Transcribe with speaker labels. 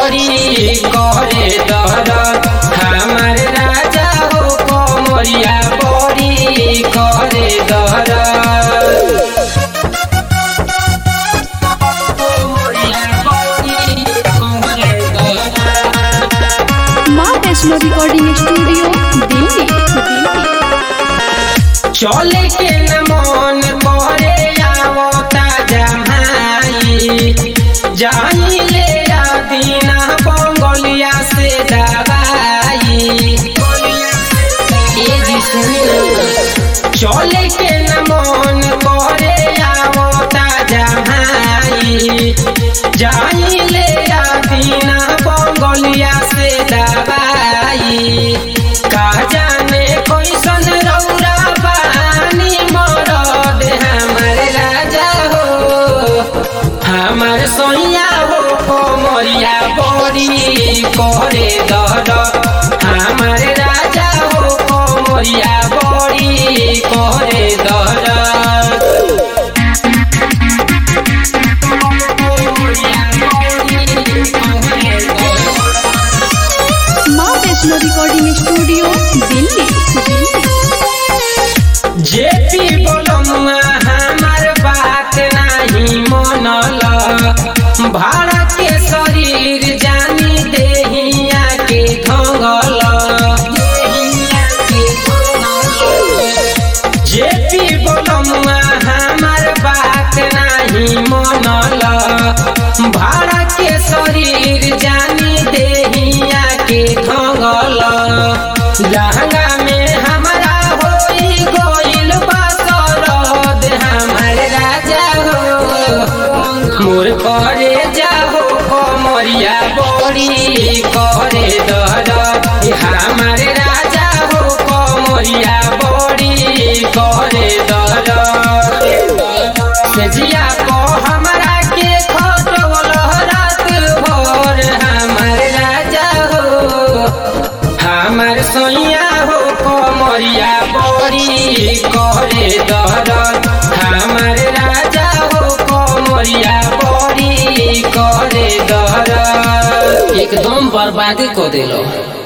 Speaker 1: बड़ी करे दहर हमार राजा हो कमरिया बड़ी करे दहर
Speaker 2: माँ वैष्णो रिकॉर्डिंग स्टूडियो दिल्ली दिल्ली
Speaker 1: चले के न मन करे आवता जमाई जाई ले दीना बंगलिया से दवाई ए जी सुनिए चले के न मन करे आवता जमाई जाई ले दीना बंगलिया से दवाई का जाने कैसन रौरा बानी मरद हमर राजा हो हमर सोइया हो कोमरिया बड़ी करे दर हमर राजा हो कोमरिया बड़ी करे दर
Speaker 2: माँ Vaishno recording studio Delhi Delhi
Speaker 1: JP बोलमुआ हमार बात नहीं मनल भारत के शरीर जानी देहिया के ढंगल जेपी बोलमुआ हमार बात नहीं मनल भारत के शरीर जानी देहिया के ढंगल लहंगा में हमारा होई गोइल बसरद हमार राजा हो मोर करे जाहो कमरिया बड़ी करे दर हमार राजा हो कमरिया बड़ी करे दर सेजिया को हमरा के खटोल रात भर हमार राजा हो हमार सोइया हो कमरिया बड़ी करे दर हमार राजा हो कमरिया बड़ी करे दर एकदम बर्बादी को दिलो